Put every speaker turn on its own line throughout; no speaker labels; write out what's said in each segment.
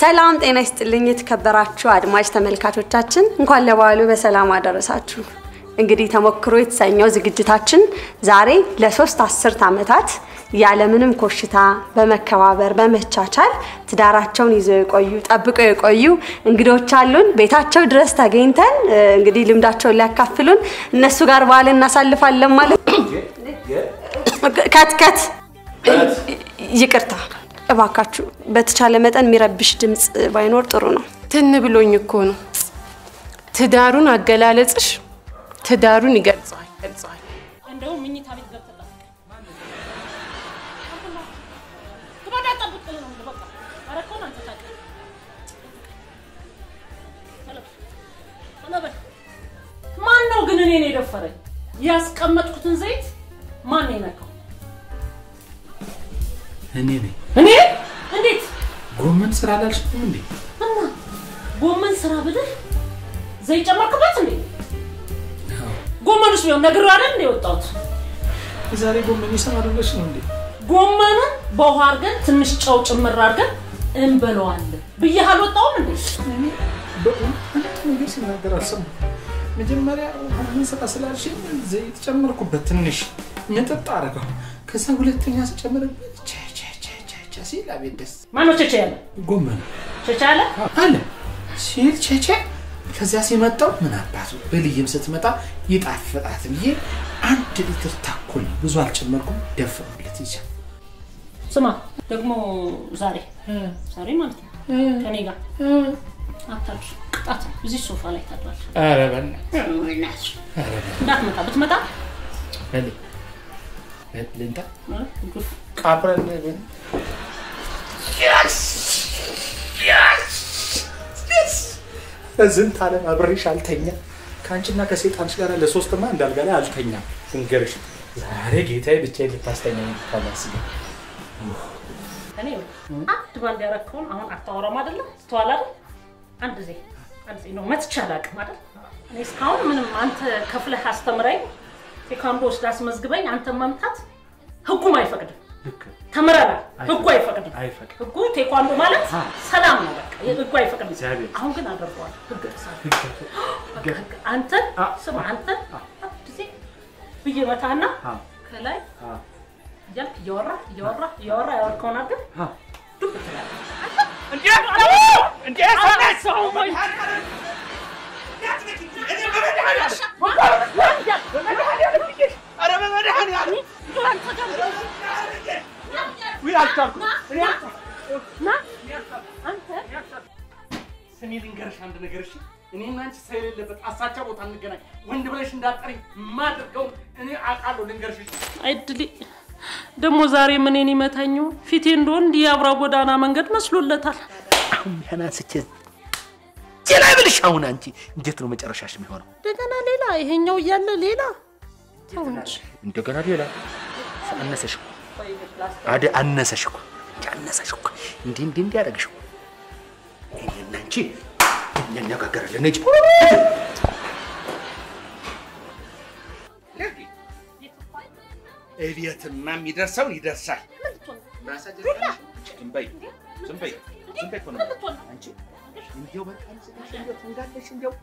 ሰላም ጤና ይስጥልኝ የተከበራችሁ አድማጭ ተመልካቾቻችን እንኳን ለበዓሉ በሰላም አደረሳችሁ። እንግዲህ ተሞክሮ የተሰኘው ዝግጅታችን ዛሬ ለሶስት አስርት ዓመታት ያለምንም ኮሽታ በመከባበር በመቻቻል ትዳራቸውን ይዘው የቆዩ ጠብቀው የቆዩ እንግዶች አሉን። ቤታቸው ድረስ ተገኝተን እ፣ እንግዲህ ልምዳቸውን ሊያካፍሉን እነሱ ጋር በዓል እናሳልፋለን ማለት ከት ከት ይቅርታ እባካችሁ በተቻለ መጠን የሚረብሽ ድምፅ ባይኖር ጥሩ ነው።
ትን ብሎኝ እኮ ነው። ትዳሩን አገላለጽሽ ትዳሩን ይገልጸዋል ገልጸዋል።
እንደውም ምኝታ ቤት ገብተህ ጠብቅ። ግባና ጠብቅ ነው የምልህ። በቃ ኧረ እኮ ነው አንተ ታውቃለህ። ቶሎ በል፣ ቶሎ በል። ማን ነው ግን እኔን የደፈረኝ? ያስቀመጥኩትን ዘይት ማን ነው የነካው?
እኔ ነኝ።
እኔ እንዴት
ጎመን ስራ አላልሽም እንዴ?
እና ጎመን ስራ ብልህ ዘይት ጨመርክበት እንዴ? ጎመን ውስጥ ቢሆን ነግሬው አይደል እንደ የወጣሁት
ዛሬ ጎመን ይሰራል ብለሽ ነው እንዴ?
ጎመኑን በውሃ አድርገን ትንሽ ጨው ጭምር አድርገን እንበለዋለን ብዬህ አልወጣሁም እንዴ?
በእውነት አንድ ነገር ሲናገር አልሰማሁም። መጀመሪያ ጎመን ስራ ስላልሽኝ ዘይት ጨመርኩበት ትንሽ ምጥጥ አደረገው። ከዛ ሁለተኛ ስጨምርበት ቸ ቸ ቸ ቸ ቸ ሲል አቤት ደስ
ማነው ቸቸ ያለ
ጎመን
ቸቸ ያለ
አለ ሲል ቸቸ ከዚያ ሲመጣው ምን አባቱ በልይም ስትመጣ ይጣፍጣት ብዬ አንድ ሊትር ታኮል ብዙ አልጨመርኩም ደፈሩለት ይቻል
ስማ ደግሞ ዛሬ ዛሬ ማለት ነው ከኔ ጋር አታድር ቅጣት ነው። እዚህ ሶፋ ላይ ታድራል
ኧረ በእናትህ
እንዳትመጣ ብትመጣ
በል ልንጣ
እ፣ ግፍ
አብረን በዝንት ዓለም አብሬሽ አልተኛ ከአንቺና ከሴጣንሽ ጋር ለሶስትማ እንዳልጋ ላይ አልተኛም። እንገርሽ ዛሬ ጌታዬ ብቻዬን ልታስተኛኝ ታላስብ
እኔ አንድ ባንድ ያረከውን አሁን አታወራም አይደለ? ስተዋል አይደል? አንድ ዜ አንድ ዜ ነው መትቼ አላውቅም አይደል? እኔ እስካሁን ምንም አንተ ከፍለህ አስተምረኝ ቴኳንዶ ወስዳ አስመዝግበኝ አንተ መምታት ህጉም አይፈቅድም። ተምረናል። ህጉ አይፈቅድም።
አይፈቅድም።
ህጉ ቴኳንዶ ማለት ሰላም ነው። በቃ ህጉ አይፈቅድም።
እግዚአብሔር
አሁን ግን አደርገዋለሁ። ህግ ጥሳለሁ። በቃ ህግ አንተን ስማ አንተን አንድ ጊዜ ብዬ መታና ከላይ እያልክ እያወራ እያወራ እያወራ ያወርከውን አድርገህ ዱብ ትላለህ።
ስሜ ልንገርሽ አንድ ነገር እሺ። እኔና አንቺ ሰው የሌለበት አሳቻ ቦታ እንገናኝ። ወንድ ብለሽ እንዳጠሪኝ የማደርገውን እኔ አውቃለሁ። ልንገርሽ እሺ።
አይድሊ ደግሞ ዛሬ ምንን ይመታኝ ይሆን? ፊቴ እንደሆን እንዲህ የአብራ ጎዳና መንገድ መስሎለታል።
አሁን ያን አንስቼ ዜና ብልሽ አሁን አንቺ እንዴት ነው መጨረሻሽ የሚሆነው?
እንደገና ሌላ ይሄኛው እያለ ሌላ ተው እንጂ።
እንደገና ሌላ አነሰሽ እኮ አደ አነሰሽ እኮ እንጂ አነሰሽ እኮ እንዲህ እንዲህ እንዲህ ያደረግሽ እኮ እኔና አንቺ እንነጋገራለን እንጂ
እቤትማ የሚደርሰውን ይደርሳል። ዝም በይ ዝም በይ ዝም በይ እኮ ነው የምልህ። አንቺ እንዲያው በቃ ልስጥሽ እንዲያው ትንጋለሽ እንዲያው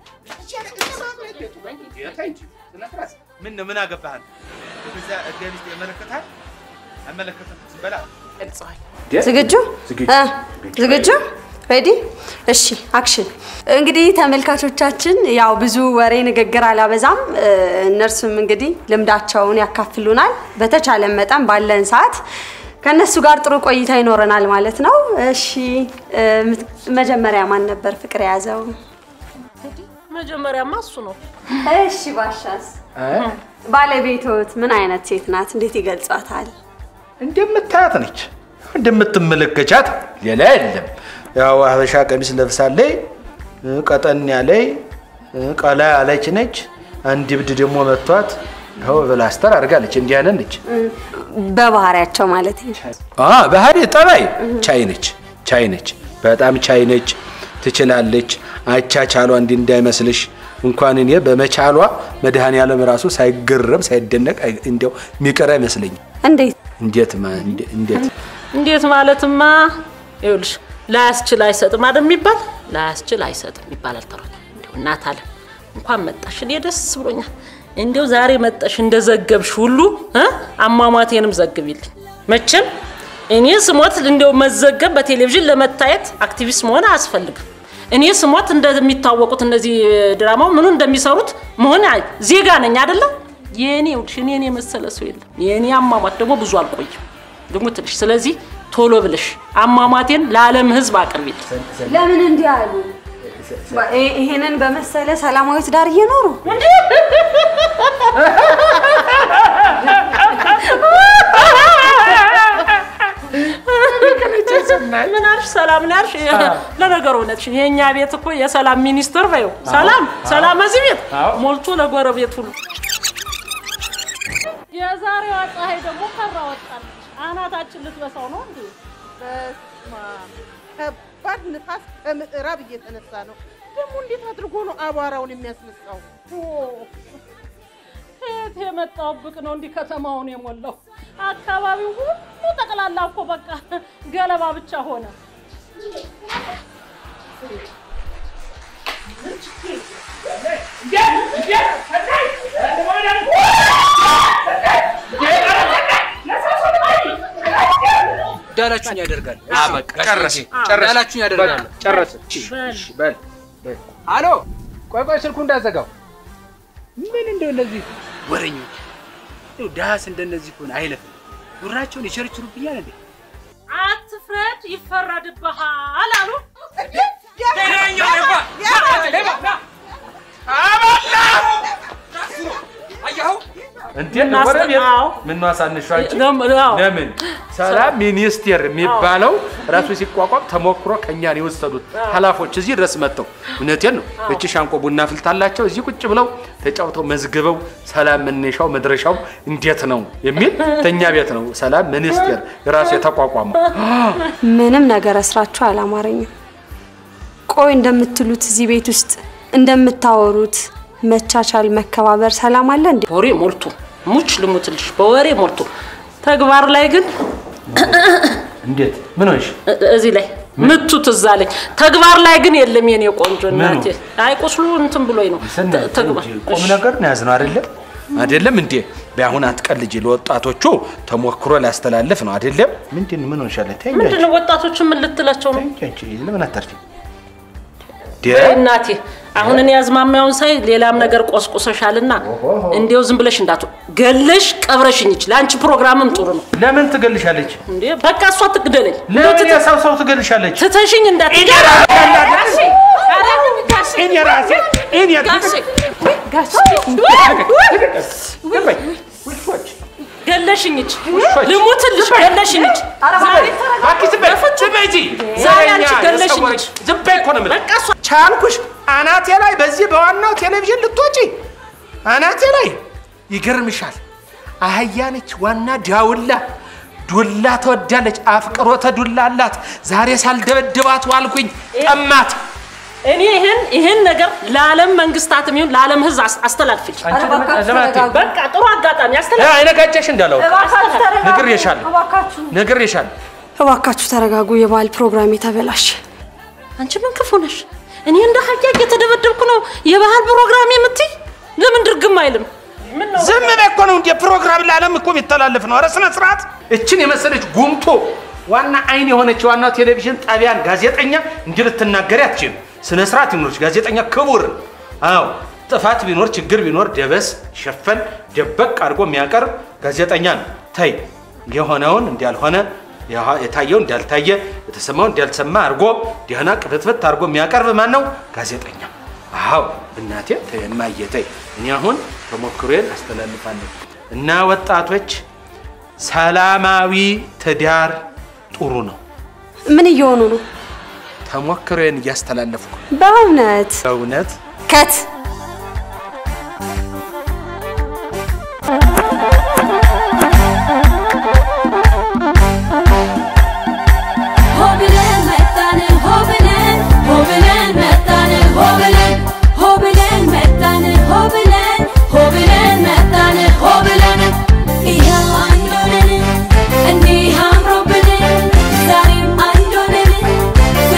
ተይ እንጂ ስነ ስርዓት። ምን ነው ምን አገባሃል? ወደዚያ እገ ሚስት ይመለከታል አይመለከትም? ዝም በላ
ገልጸዋል።
ዝግጁ እ፣ ዝግጁ ሬዲ? እሺ አክሽን። እንግዲህ ተመልካቾቻችን ያው ብዙ ወሬ ንግግር አላበዛም። እ፣ እነርሱም እንግዲህ ልምዳቸውን ያካፍሉናል። በተቻለ መጠን ባለን ሰዓት ከእነሱ ጋር ጥሩ ቆይታ ይኖረናል ማለት ነው። እሺ እ፣ ምት- መጀመሪያ ማን ነበር ፍቅር የያዘው?
መጀመሪያማ እሱ ነው።
እሺ ባሻስ፣ ባለቤቶት ምን አይነት ሴት ናት? እንዴት ይገልጿታል?
እንደምታያት ነች፣ እንደምትመለከቻት ሌላ የለም። ያው ሀበሻ ቀሚስ ለብሳለች፣ ቀጠን ያለች ቀላ ያለች ነች። አንድ ብድ ደግሞ መቷት ይኸው ብላስተር አድርጋለች። እንዲህ ያለ ነች።
በባህሪያቸው ማለት ነው።
አ ባህሪ ጠባይ ቻይ ነች፣ ቻይ ነች፣ በጣም ቻይ ነች። ትችላለች። አቻቻሏ እንዲህ እንዳይመስልሽ እንኳን እኔ በመቻሏ መድኃኔዓለም ራሱ ሳይገረም ሳይደነቅ አይ- እንዲያው የሚቀር አይመስለኝም።
እንዴት
እንዴት ማ- እንዴ- እንዴት
እንዴት ማለትማ ይኸውልሽ ላያስችል አይሰጥም አይደል የሚባል ላያስችል አይሰጥም ይባላል ተረት። እንዲሁ እናት አለም እንኳን መጣሽ፣ እኔ ደስ ብሎኛል። እንዲሁ ዛሬ መጣሽ እንደዘገብሽ ሁሉ እ አሟሟቴንም ዘግቢልኝ። መቼም እኔ ስሞት እንዲያው መዘገብ በቴሌቪዥን ለመታየት አክቲቪስት መሆን አያስፈልግም። እኔ ስሞት እንደሚታወቁት እነዚህ ድራማው ምኑ እንደሚሰሩት መሆን አይ- ዜጋ ነኝ አይደለም። የእኔ ውድሽ እኔን የመሰለ ሰው የለም። የእኔ አሟሟት ደግሞ ብዙ አልቆይም ደግሞ ትንሽ። ስለዚህ ቶሎ ብለሽ አሟሟቴን ለዓለም ሕዝብ አቅርቢልኝ።
ለምን እንዲህ አሉ? ይ- ይሄንን በመሰለ ሰላማዊ ትዳር እየኖሩ
ምን አልሽ? ሰላም ነው ያልሽ? ለነገሩ እውነትሽን የእኛ ቤት እኮ የሰላም ሚኒስትር በይው። ሰላም ሰላም እዚህ ቤት ሞልቶ ለጎረቤት ሁሉ። የዛሬዋ ፀሐይ ደግሞ ከራ ወጣለች። አናታችን ልትበሳው ነው እንዴ?
በስመ አብ ከባድ ንፋስ ከምዕራብ እየተነሳ ነው። ደግሞ እንዴት አድርጎ ነው አቧራውን የሚያስነሳው?
ከየት የመጣው ብቅ ነው እንዲህ ከተማውን የሞላው? አካባቢው ሁሉ ጠቅላላ እኮ በቃ ገለባ ብቻ ሆነ።
እንዳላችሁኝ ያደርጋል።
ጨረስ
እንዳላችሁኝ ያደርጋል።
ጨረስ በል
አሎ ቆይ ቆይ፣ ስልኩ እንዳዘጋው። ምን እንደው እነዚህ ወሬኞች እንደው ዳስ እንደነዚህ ከሆነ አይለፍም። ጉራቸውን ይቸርችሩብኛል እንዴ?
አትፍረድ ይፈረድብሃል አሉ።
እንዴ
እናስተ-
ጎረቤት
አዎ።
ምን ነው አሳንሿቸው?
ለም- አዎ።
ለምን ሰላም ሚኒስቴር የሚባለው ራሱ ሲቋቋም ተሞክሮ ከኛ ነው የወሰዱት ኃላፎች እዚህ ድረስ መጥተው፣ እውነቴን ነው። እቺ ሻንቆ ቡና ፍልታላቸው እዚህ ቁጭ ብለው ተጫውተው መዝግበው ሰላም መነሻው መድረሻው እንዴት ነው የሚል ተኛ ቤት ነው ሰላም ሚኒስቴር ራሱ የተቋቋመው።
ምንም ነገር እስራችሁ አላማረኝም። ቆይ እንደምትሉት እዚህ ቤት ውስጥ እንደምታወሩት መቻቻል፣ መከባበር፣ ሰላም አለ እንዴ?
ወሬ ሞልቶ ሙች ልሙትልሽ በወሬ ሞልቶ ተግባር ላይ ግን
እንዴት ምን ሆንሽ?
እ- እዚህ ላይ ምቱ ትዝ አለኝ። ተግባር ላይ ግን የለም የኔ ቆንጆ እናቴ። አይ ቁስሉ እንትን ብሎኝ ነው ተ- ተግባር
ቁም ነገር ነው ያዝነው አይደለም አይደለም እንዴ በአሁን አትቀልጂ ለወጣቶቹ ተሞክሮ ላስተላልፍ ነው አይደለም ምንድን ምን ሆንሻለ ተይ እንጂ
ምንድን ነው ወጣቶቹ ምን ልትላቸው ነው?
ተይ እንጂ ለምን አታርፊ
በይ እናቴ አሁን እኔ አዝማሚያውን ሳይ ሌላም ነገር ቆስቁሰሻልና እንዲያው ዝም ብለሽ እንዳቱ ገለሽ ቀብረሽኝ ይችላል። አንቺ ፕሮግራምም ጥሩ ነው
ለምን ትገልሻለች
እንዴ። በቃ እሷ ትግደለኝ
ለምን የሰው ሰው ትገልሻለች
ትተሽኝ እንዳት
እኔ ራሴ እኔ
ገለሽኝ ይች ልሙትልሽ ገለሽኝ ይች ዛሬ አንቺ ገለሽኝ ይች
ዝም በይ እኮ ነው የምልህ
በቃ እሷ
ቻልኩሽ አናቴ ላይ በዚህ በዋናው ቴሌቪዥን ልትወጪ አናቴ ላይ ይገርምሻል። አህያ ነች ዋና ዳውላ ዱላ ትወዳለች፣ አፍቅሮተ ዱላ አላት። ዛሬ ሳልደበድባት ዋልኩኝ ጠማት።
እኔ ይህን ይህን ነገር ለዓለም መንግስታትም ይሁን ለዓለም ህዝብ አስ- አስተላልፍልኝ።
ኧረ እባካችሁ ተረጋጉ።
በቃ ጥሩ አጋጣሚ አስተላልፍ።
አይነጋጨሽ እንዳለው
እባካችሁ ተረጋጉ።
ነግሬሻለሁ።
እባካችሁ
ነግሬሻለሁ።
እባካችሁ ተረጋጉ። የበዓል ፕሮግራም የተበላሸ
አንቺ ምን ክፉ ነሽ? እኔ እንደ ሀያ እየተደበደብኩ ነው የባህል ፕሮግራም የምትይ? ለምን ድርግም አይልም? ምን ነው
ዝም በይ እኮ ነው እንደ ፕሮግራም ለዓለም እኮ የሚተላለፍ ነው። ኧረ ስነ ስርዓት። እችን የመሰለች ጉምቶ ዋና አይን የሆነች ዋናው ቴሌቪዥን ጣቢያን ጋዜጠኛ እንዲህ ልትናገሪ አትችልም። ስነ ስርዓት ይኖርች። ጋዜጠኛ ክቡር ነው። አዎ ጥፋት ቢኖር ችግር ቢኖር ደበስ ሸፈን ደበቅ አድርጎ የሚያቀርብ ጋዜጠኛ ነው። ተይ የሆነውን እንዳልሆነ የha- የታየው እንዳልታየ የተሰማው እንዳልተሰማ አድርጎ ደህና ቅፍትፍት አድርጎ የሚያቀርብ ማን ነው? ጋዜጠኛ። አዎ እናቴ ተይ እማዬ ተይ። እኔ አሁን ተሞክሮዬን አስተላልፋለሁ እና ወጣቶች ሰላማዊ ትዳር ጥሩ ነው።
ምን እየሆኑ ነው?
ተሞክሮዬን እያስተላለፍኩ
በእውነት
በእውነት
ከት
ሆብለን መጣን ሆብለን ሆብለን መጣን ሆብለን ሆብለን መጣን ሆብለን ሆብለን መጣን ሆብለን ይኸው አንድ ሆነን እንዲህ አምሮብን ዛሬም አንድ ሆነን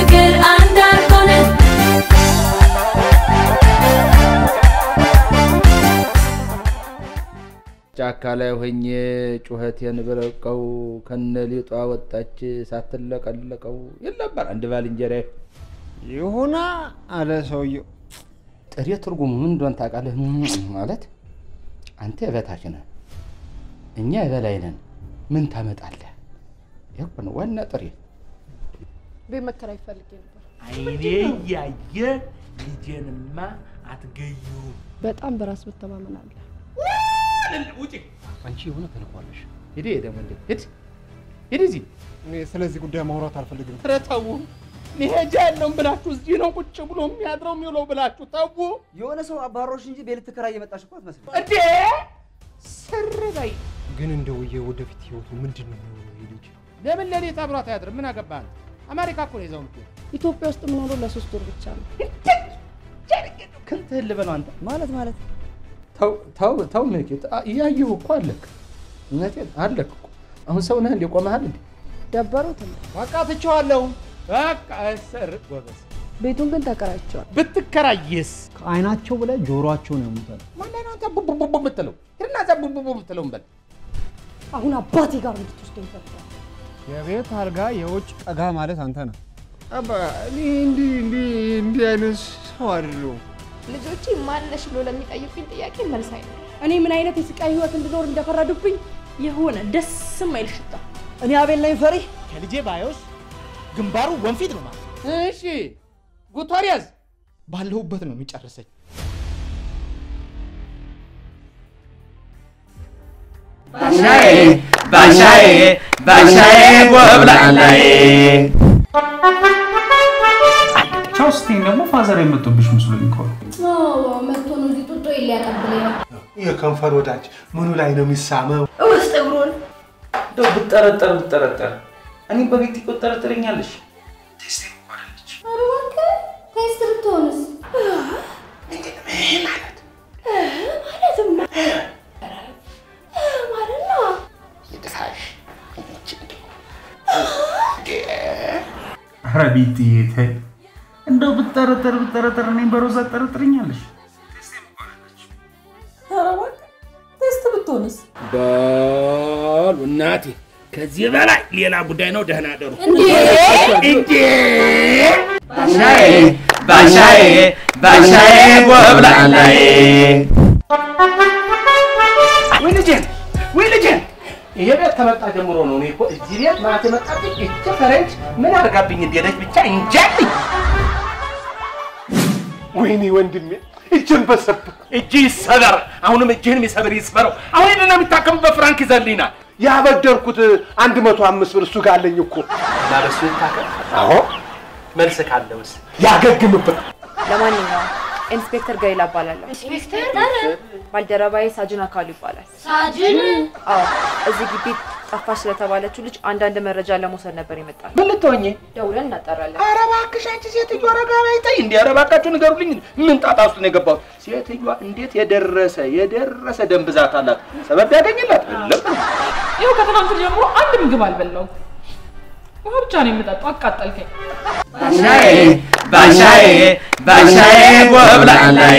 ጫካ ላይ ሆኜ ጩኸቴን ብረቀው ከነ ሊጧ ወጣች ሳትለቀለቀው ይል ነበር አንድ ባልንጀራ።
ይሁና አለ ሰውየው።
ጥሬ ትርጉሙ ምን እንደሆነ ታውቃለህ? ማለት አንተ የበታች ነህ፣ እኛ የበላይ ነን። ምን ታመጣለህ? ይህ እኮ ነው ዋና ጥሬ።
ቤት መከራየት ፈልጌ ነበር።
አይኔ እያየ ልጄንማ አትገዩም።
በጣም በራስ መተማመን አለ።
ውጪ!
አንቺ የሆነ ተልኳለሽ።
ሂድ ደግሞ እንዴ ሂድ ሂድ እዚህ
እኔ ስለዚህ ጉዳይ ማውራት አልፈልግም።
ኧረ ተው መሄጃ የለውም ብላችሁ እዚህ ነው ቁጭ ብሎ የሚያድረው የሚውለው ብላችሁ ተው
የሆነ ሰው አባሮሽ እንጂ ቤት ልትከራይ የመጣሽ እኮ አትመስልም።
እንዴ ስር በይ
ግን እንደው የወደፊት ህይወቱ ምንድን ነው የሚሆነው? ይህ ልጅ
ለምን ሌሊት አብሯት አያድርም? ምን አገባህ? አሜሪካ እኮ ነው ይዘው የምትሄድ።
ኢትዮጵያ ውስጥ የምኖረው ለሶስት ወር ብቻ ነው።
ክንትህን ልበለው አንተ
ማለት ማለት
ተው ተው ተው ምልክት እያየሁ እኮ አለክ እውነቴን አለክ እኮ አሁን ሰው ነህ እንዴ ቆመሃል እንዴ
ደበሩት እንዴ?
በቃ ትቼዋለሁ በቃ እሰር ጎበዝ
ቤቱን ግን ተከራይቼዋል።
ብትከራይስ
ከአይናቸው በላይ ጆሮአቸው ነው የሙታል።
ማን ላይ ነው አንተ ቡቡቡ የምትለው ሂድና እዛ ቡቡቡ የምትለው በል
አሁን አባቴ ጋር እንድትወስደኝ ይፈልጋል።
የቤት አልጋ የውጭ ጠጋ ማለት አንተ ነህ። አባ እኔ እንዲህ እንዲህ እንዲህ አይነት ሰው አይደለሁም።
ልጆቼ ማነሽ ብሎ ለሚጠይቁኝ ጥያቄ መልስ አይኖር። እኔ ምን አይነት የስቃይ ህይወት እንድኖር እንደፈረዱብኝ
የሆነ ደስ የማይል ሽታ
እኔ አቤል ነኝ ፈሪ።
ከልጄ ባዮስ ግንባሩ ወንፊት ነው ማለት
እሺ ጉቶሪያዝ
ባለሁበት ነው የሚጨርሰኝ።
ባሻዬ ባሻዬ ባሻዬ ጎብላላዬ
ቻው ስትይኝ ደግሞ ፋዘር የመጡብሽ መስሎኝ እኮ ነው።
መጥቶ ነው እዚህ ጡጦ ሊያቀብለኝ ነው።
የከንፈር ወዳጅ ምኑ ላይ ነው የሚሳመው?
ውስጥ እግሩን
እንደው ብጠረጠር ብጠረጠር እኔም በቤት ትጠረጥረኛለሽ።
ኧረ እባክህ ቴስት ብትሆንስ?
ማለት
ማለትማ ማለት ነው።
ይድፋሽ ኧረ ቤትዬ ተይ። እንደው ብጠረጠር ብጠረጠር እኔም በሮዛ ትጠረጥረኛለሽ።
ኧረ እባክህ ቴስት ብትሆንስ?
በሉ እናቴ ከዚህ በላይ ሌላ ጉዳይ ነው። ደህና ደሩ
እንዴ!
እንዴ!
ባሻዬ ባሻዬ ባሻዬ ጎብላላዬ
ወይ ልጄን ወይ ልጄን ይሄ ቤት ከመጣ ጀምሮ ነው እኔ እኮ እዚህ ቤት ማለት የመጣብኝ እቺ ፈረንጅ ምን አድርጋብኝ እንደሄደች ብቻ እንጃልኝ።
ወይኔ ወንድሜ እጅን በሰብ
እጅ ይሰበር። አሁንም እጅህን የሚሰብር ይስበረው። አሁን ሄደና የሚታከምበት ፍራንክ ይዘልኝና
ያበደርኩት አንድ መቶ አምስት ብር እሱ ጋር አለኝ እኮ።
እና በሱ ይታከም።
አዎ
መልስ ካለውስ
ያገግምበት።
ለማንኛውም ኢንስፔክተር ገሊላ እባላለሁ።
ኢንስፔክተር
ባልደረባዬ ሳጅን አካሉ ይባላል።
ሳጅን
አዎ እዚህ ግቢ ጠፋች ስለተባለችው ልጅ አንዳንድ መረጃ ለመውሰድ ነበር የመጣነው።
ምን ልትሆኚ?
ደውለን እናጣራለን።
ኧረ እባክሽ አንቺ ሴትዮ ረጋ በይ ተይ። እንደ ኧረ እባካችሁ ንገሩልኝ። ምን ጣጣ ውስጥ ነው የገባሁት? ሴትዮዋ እንዴት የደረሰ የደረሰ ደም ብዛት አላት። ሰበብ ያገኝላት የለም።
ይኸው ከትናንት ጀምሮ አንድ ምግብ አልበላሁም። ውሃ ብቻ ነው የምጠጣው። አቃጠልከኝ።
ባሻዬ ባሻዬ ባሻዬ ጎብላላዬ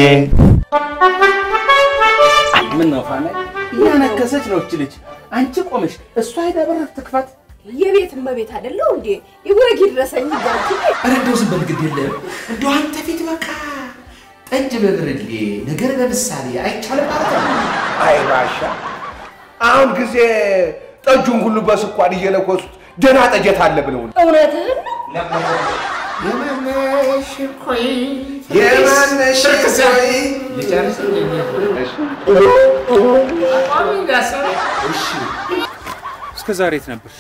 ምን ነው ፋና እያነከሰች ነው እች ልጅ። አንቺ ቆመሽ እሷ ሄዳ በር ትክፈት።
የቤት እመቤት አይደለሁ እንዴ? ይወግ ይድረሰኝ ጋጂ
ኧረ እንደው ዝም በል ግድ የለም እንደው አንተ ፊት በቃ ጠጅ በብርሌ ነገር በምሳሌ አይቻልም ማለት ነው።
አይ ባሻ፣ አሁን ጊዜ ጠጁን ሁሉ በስኳር እየለኮሱት ደህና ጠጀት አለ ብለው ነው።
እውነትህን
የማነሽ ኮይ የማነሽ ኮይ
ልጨርስ
እስከ ዛሬ የት ነበርሽ?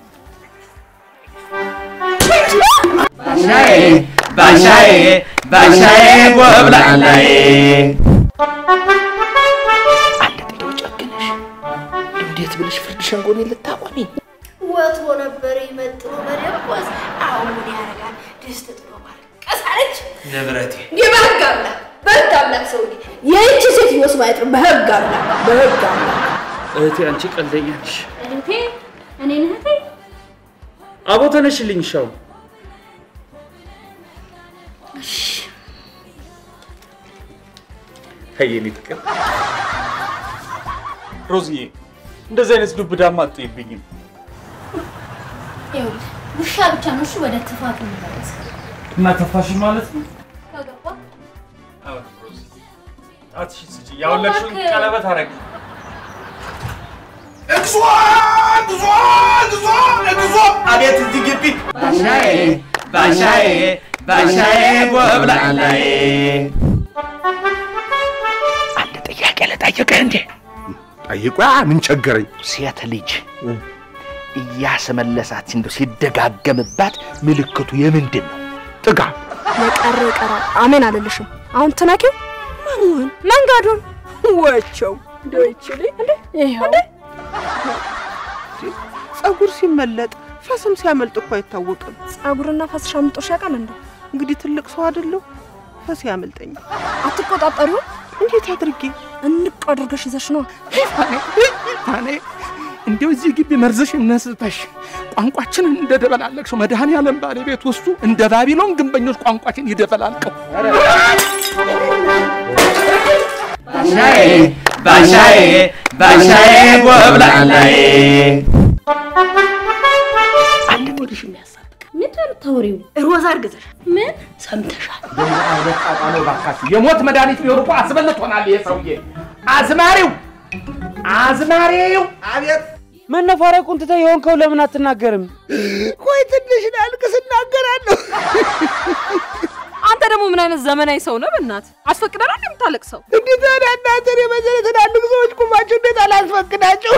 ባሻዬ ባሻዬ ባሻዬ ጎብላላዬ
እንዴት ብለሽ ፍርድ ሸንጎኔ ልታቆሚ?
ወትሮ ነበር ይመጥኖ መደቆስ። አሁን ምን ያደርጋል? ድስት ጥሎ ማልቀስ አለች።
ንብረቴ
እንዴ በህግ አምላክ በህግ አምላክ ሰውዬ የእጅ ሴትዮስ ማየት ነው። በህግ አምላክ በህግ አምላክ
እህቴ አንቺ ቀልደኛ ነሽ።
እህቴ እኔን እህቴ
አቦ ተነሽልኝ ሻው የኔ ፍቅር ሮዝዬ እንደዚህ አይነት ዱብዳማ አትይብኝም።
ይኸውልህ ውሻ ብቻ ነው እሺ ወደ ትፋት የሚመለስ
እና ተፋሽ ማለት ነው?
ከገባ
አሁን ሮዚ ጣትሽን ስጪ። ያወለቅሽውን ቀለበት አረግ
እግዚኦ እግዚኦ እግዚኦ እግዚኦ! አቤት እዚህ ግቢ
ባሻዬ ባሻዬ ባሻዬ ጎብላላዬ
አንድ ጥያቄ ልጠይቅህ እንዴ? ጠይቋ ምን ቸገረኝ? ሴት ልጅ እያስመለሳት እንደው ሲደጋገምባት ምልክቱ የምንድን ነው? ጥጋብ
የቀረ ይቀራል። አሜን አልልሽም። አሁን ትነኪው ማንሆን መንገዱን ወቸው እንደው ይችል ይኸው
ፀጉር ሲመለጥ ፈስም ሲያመልጥ እኮ አይታወቅም።
ፀጉርና ፈስሽ አምልጦሽ ያውቃል እንዴ?
እንግዲህ ትልቅ ሰው አይደለሁ፣ ፈስ ያመልጠኛል።
አትቆጣጠሪውም?
እንዴት አድርጌ
እንቅ አድርገሽ ይዘሽ ነው
ታኔ እንዲያው እዚህ ግቢ መርዘሽ ነስተሽ ቋንቋችንን እንደደበላለቅሽው መድኃኔዓለም ባለቤት ውስጡ እንደ ባቢሎን ግንበኞች ቋንቋችን ይደበላልቀው።
ባሻዬ ባሻዬ ባሻዬ ጎብላላዬ
ምንድን ነው የምታወሪው?
ሮዛ እርግዘሽ
ምን
ሰምተሻል?
አይነት ጣጣ ነው እባካችሁ። የሞት መድኃኒት ቢሆን እኮ አስበልቶናል ይሄ ሰውዬ። አዝማሪው አዝማሪው
አቤት መነፋረቁን ትተህ የሆንከው ለምን አትናገርም?
ቆይ ትንሽ ላልቅስ እናገራለሁ።
አንተ ደግሞ ምን አይነት ዘመናዊ ሰው ነህ? በእናትህ አስፈቅደህ ነው የምታለቅሰው?
እንዴት ታዲያ እናንተን የመሰለ ትላልቅ ሰዎች ቁማቸው እንዴት አላስፈቅዳቸው?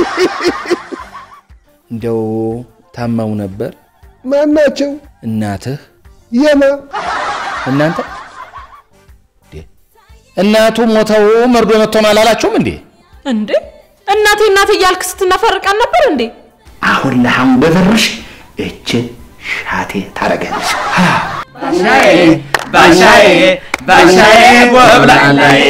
እንደው ታመው ነበር
ማናቸው?
እናትህ
የማ
እናንተ እንዴ? እናቱ ሞተው መርዶ መጥቶናል አላላችሁም እንዴ?
እንዴ እናቴ እናቴ እያልክ ስትነፈርቃል ነበር እንዴ?
አሁን ለአሁን በብርሽ እችን ሻቴ ታረጋለች።
ባሻዬ ባሻዬ ባሻዬ ጎብላላዬ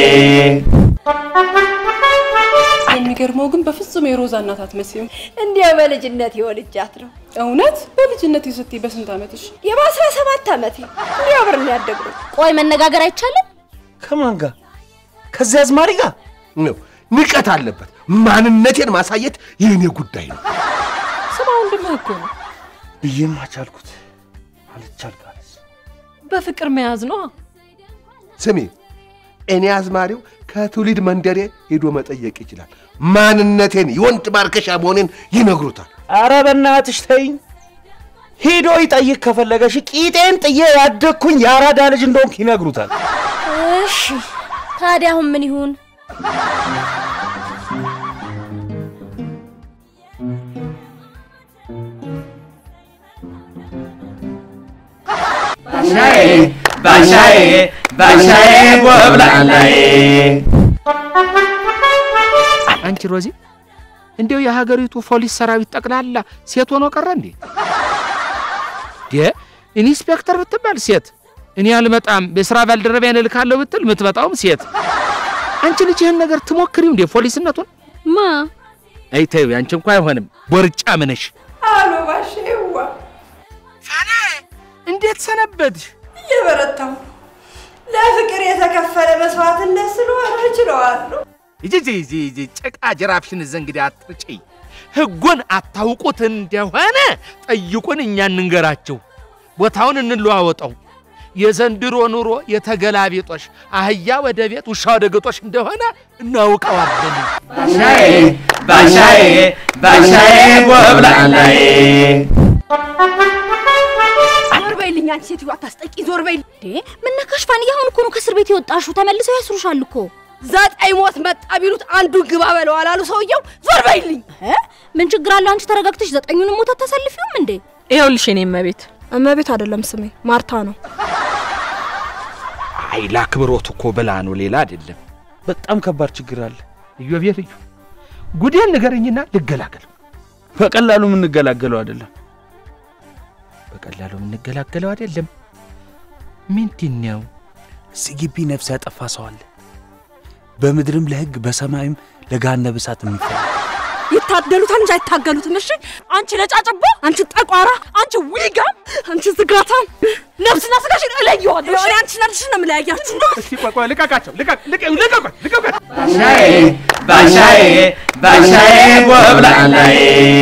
የሚገርመው ግን በፍጹም የሮዛ እናት አትመስይም።
እንዲያው በልጅነት የወልጃት ነው።
እውነት በልጅነት ስትይ በስንት ዓመትሽ?
የበአስራ ሰባት ዓመቴ እንዲያው አብረን ያደግነው።
ቆይ መነጋገር አይቻልም?
ከማን ጋር? ከዚያ አዝማሪ ጋር ነው። ንቀት አለበት። ማንነቴን ማሳየት የእኔ ጉዳይ ነው።
ስማ ወንድምህ እኮ ነው።
ብዬም አቻልኩት አልቻልካለስ።
በፍቅር መያዝ ነው።
ስሚ፣ እኔ አዝማሪው ከትውልድ መንደሬ ሄዶ መጠየቅ ይችላል። ማንነቴን የወንድ ማርከሻ መሆኔን ይነግሩታል።
አረ በእናትሽ ተይኝ። ሄዶ ይጠይቅ ከፈለገሽ ቂጤን ጥዬ ያደግኩኝ የአራዳ ልጅ እንደሆንክ ይነግሩታል።
እሺ ታዲያ አሁን ምን ይሁን?
ባሻዬ ባሻዬ ባሻዬ ጎብላላዬ
አንቺ ሮዚ እንዲያው የሀገሪቱ ፖሊስ ሰራዊት ጠቅላላ ሴት ሆኖ ቀረ እንዴ? ዴ ኢንስፔክተር ብትባል ሴት፣ እኔ አልመጣም የስራ ባልደረባዬን እልካለሁ ብትል የምትመጣውም ሴት። አንቺ ልጅ ይህን ነገር ትሞክሪው እንዴ ፖሊስነቱን?
ማ
አይ ተይው፣ አንቺ እንኳ አይሆንም። ቦርጫ ምነሽ
አሎ ባሼዋ፣
እንዴት ሰነበትሽ?
እየበረታሁ ነው። ለፍቅር የተከፈለ መስዋዕትነት ስለሆነ እችለዋለሁ።
ይጂ ጭቃ ጅራፍሽን እዘ እንግዲህ አትርጪ። ህጉን አታውቁት እንደሆነ ጠይቁን፣ እኛ እንንገራቸው። ቦታውን እንለዋወጠው። የዘንድሮ ኑሮ የተገላቢጦሽ አህያ ወደ ቤት ውሻ ወደ ግጦሽ እንደሆነ እናውቀዋለን።
ባሻዬ ባሻዬ ባሻዬ ጎብላላዬ
ዞር በይልኝ አንቺ ሴትዮ አታስጠቂ፣ ዞር በይልኝ። እንዴ ምን ነካሽ ፋንዬ? አሁን እኮ ነው ከእስር ቤት የወጣሽው። ተመልሰው ያስሩሻል እኮ።
ዘጠኝ ሞት መጣ ቢሉት አንዱን ግባ በለው አላሉ ሰውየው። ዞር በይልኝ።
እ? ምን ችግር አለ? አንቺ ተረጋግተሽ ዘጠኙንም ሞት አታሳልፊውም እንዴ?
ይኸውልሽ የኔ እመቤት
እመቤት አይደለም ስሜ ማርታ ነው።
አይ ለአክብሮት እኮ ብላ ነው፣ ሌላ አይደለም።
በጣም ከባድ ችግር አለ።
እዮቤ ልዩ ጉዴን ንገረኝና ልገላገል።
በቀላሉ የምንገላገለው አይደለም።
በቀላሉ የምንገላገለው አይደለም። ምንድን ነው?
እዚህ ግቢ ነፍስ ያጠፋ ሰው አለ። በምድርም ለሕግ በሰማይም ለገሃነመ እሳት የሚፈራ
ይታደሉታል እንጂ አይታገሉትም። እሺ አንቺ ነጫጭባ፣ አንቺ ጠቋራ፣ አንቺ ዊጋም፣ አንቺ ዝጋታም ነፍስና ስጋሽን እለየዋለሁ። እኔ አንቺና ልጅሽን ነው የምለያያችሁ።
እስቲ ቆይ ቆይ፣ ልቀቃቸው! ልቀቅ! ልቀቅ! ልቀቅ! ልቀቅ!
ባሻዬ ባሻዬ ባሻዬ ጎብላላዬ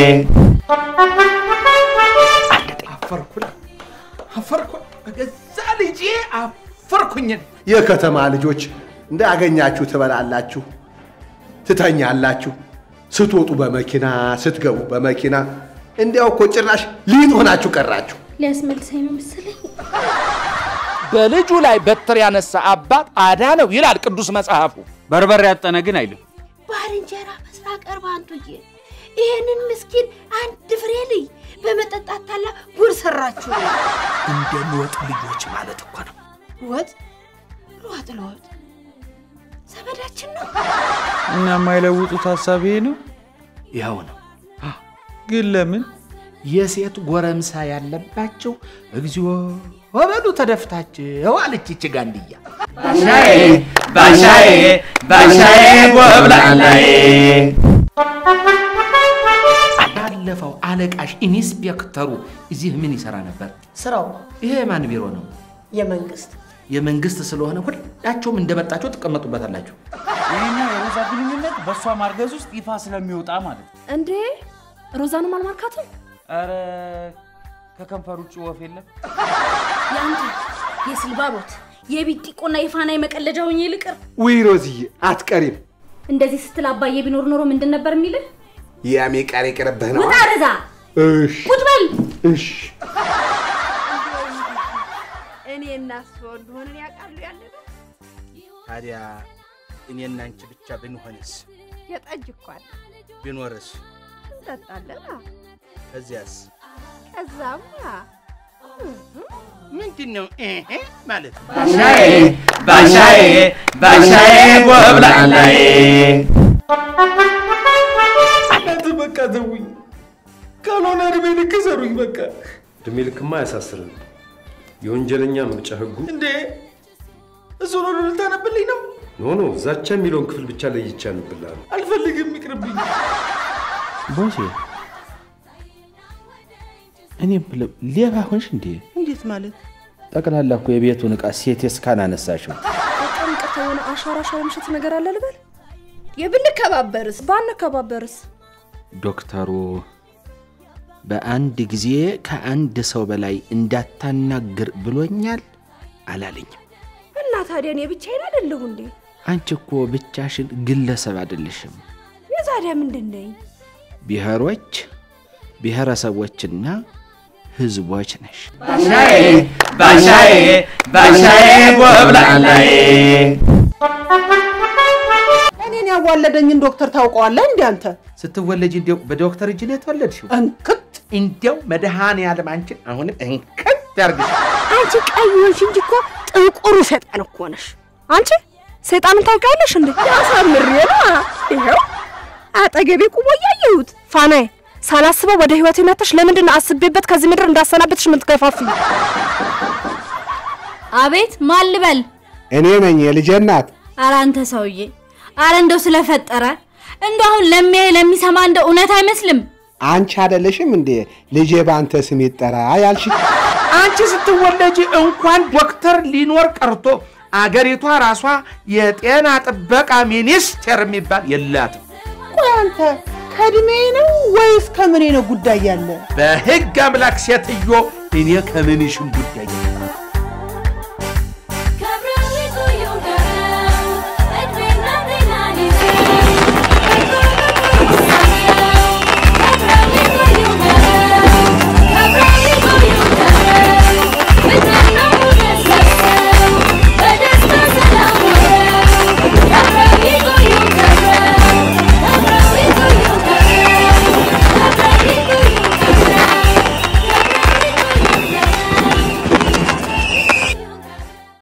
አፈርኩላ አፈርኩላ በገዛ ልጄ አፈርኩኝን። የከተማ ልጆች እንዳገኛችሁ ትበላላችሁ፣ ትተኛላችሁ፣ ስትወጡ በመኪና ስትገቡ በመኪና እንዲያው እኮ ጭራሽ ሊጥ ሆናችሁ ቀራችሁ።
ሊያስመልሰኝ ነው መሰለኝ።
በልጁ ላይ በትር ያነሳ አባት አዳነው ይላል ቅዱስ መጽሐፉ።
በርበሬ ያጠነ ግን አይልም።
ባልንጀራ መስራ ቀርባ አንቱዬ ይህንን ምስኪን አንድ ፍሬ ልይ በመጠጣት ታላ ጉድ ሰራችሁ።
እንደሚወጥ ልጆች ማለት እኮ ነው።
ወጥ ለወጥ ለወጥ ዘመዳችን ነው።
እና የማይለውጡት ሀሳብ ይሄ ነው።
ያው ነው።
ግን ለምን
የሴት ጎረምሳ ያለባቸው እግዚኦ ወበሉ ተደፍታቸው አለች ይች ጋንድያ።
ባሻዬ ባሻዬ ባሻዬ ጎብላላዬ
ባለፈው አለቃሽ ኢንስፔክተሩ እዚህ ምን ይሰራ ነበር?
ስራው
ይሄ የማን ቢሮ ነው?
የመንግስት
የመንግስት ስለሆነ ሁላቸውም እንደመጣቸው ትቀመጡበታላችሁ።
ይህኛ የሮዛ ግንኙነት በእሷ ማርገዝ ውስጥ ይፋ ስለሚወጣ ማለት ነው።
እንዴ ሮዛንም አልማርካትም?
ኧረ ከከንፈር ውጭ ወፍ የለም።
የአንተ የስልባቦት የቢጢቆና የፋና የመቀለጃ ሆኜ ልቅር።
ውይ ሮዝዬ አትቀሪም።
እንደዚህ ስትል አባዬ ቢኖር ኖሮ ምንድን ነበር የሚልህ?
ያሜ ቃል የቀረብህ ነው።
ውጣ ረዛ፣
እሺ
ቁጭ በል።
እሺ
እኔ እናስበው እንደሆነ ያውቃሉ ያለ ነው።
ታዲያ እኔና አንቺ ብቻ ብንሆንስ?
የጠጅ እኮ አለ
ቢኖርስ?
እንጠጣለን። አ፣
ከዚያስ
ከዛማ
ምንድን ነው ይሄ ማለት?
ባሻዬ ባሻዬ ባሻዬ ጎብላላዬ
እናንተ በቃ ተውኝ፣ ካልሆነ እድሜ ልክ ሰሩኝ። በቃ
እድሜ ልክማ አያሳስርም። የወንጀለኛ መቅጫ ህጉ
እንዴ እሱ ነው ልታነብልኝ ነው?
ኖ ኖ ዛቻ የሚለውን ክፍል ብቻ ለይቼ አነብልሃለሁ።
አልፈልግም፣ ይቅርብኝ።
ቦሴ እኔ ብለው ሌባ ሆንሽ እንዴ?
እንዴት ማለት?
ጠቅላላ እኮ የቤቱን ዕቃ ሴት እስካን አነሳሽው።
በጣም ይቅርታ፣ የሆነ አሻራ አሻራ ምሽት ነገር አለ ልበል?
የብንከባበርስ
ባንከባበርስ?
ዶክተሩ በአንድ ጊዜ ከአንድ ሰው በላይ እንዳታናግር ብሎኛል አላለኝም።
እና ታዲያ እኔ ብቻዬን አይደለሁ እንዴ?
አንቺ እኮ ብቻሽን ግለሰብ አይደለሽም።
የዛዲያ ምንድን ነኝ?
ብሔሮች፣ ብሔረሰቦችና ህዝቦች ነሽ።
ባሻዬ ባሻዬ ባሻዬ ጎብላላዬ
እኔን ያዋለደኝን ዶክተር ታውቀዋለህ እንዴ አንተ?
ስትወለጅ እንዲያው በዶክተር እጅ ነው የተወለድሽው? እንክት እንዲያው መድኃኔዓለም አንቺን አሁንም እንክት ያርግሽ።
አንቺ ቀይ ሆንሽ እንጂ እኮ ጥቁሩ ሰይጣን እኮ ነሽ። አንቺ ሰይጣንን ታውቂያለሽ እንዴ? ያሳምሬ ነው። ይኸው አጠገቤ ቁሞ እያየሁት። ፋናዬ ሳላስበው ወደ ህይወቴ መጥተሽ ለምንድን ነው አስቤበት ከዚህ ምድር እንዳሰናበትሽ የምትገፋፊኝ?
አቤት ማን ልበል?
እኔ ነኝ የልጄ እናት።
ኧረ አንተ ሰውዬ፣ ኧረ እንደው ስለፈጠረ እንደው አሁን ለሚያይ ለሚሰማ እንደው እውነት አይመስልም።
አንቺ አይደለሽም እንዴ ልጄ በአንተ ስም ይጠራ ያልሽ?
አንቺ ስትወለጅ እንኳን ዶክተር ሊኖር ቀርቶ አገሪቷ ራሷ የጤና ጥበቃ ሚኒስቴር የሚባል የላትም።
ቆይ አንተ ከእድሜ ነው ወይስ ከምኔ ነው ጉዳይ ያለ?
በህግ አምላክ ሴትዮ እኔ ከምንሽም ጉዳይ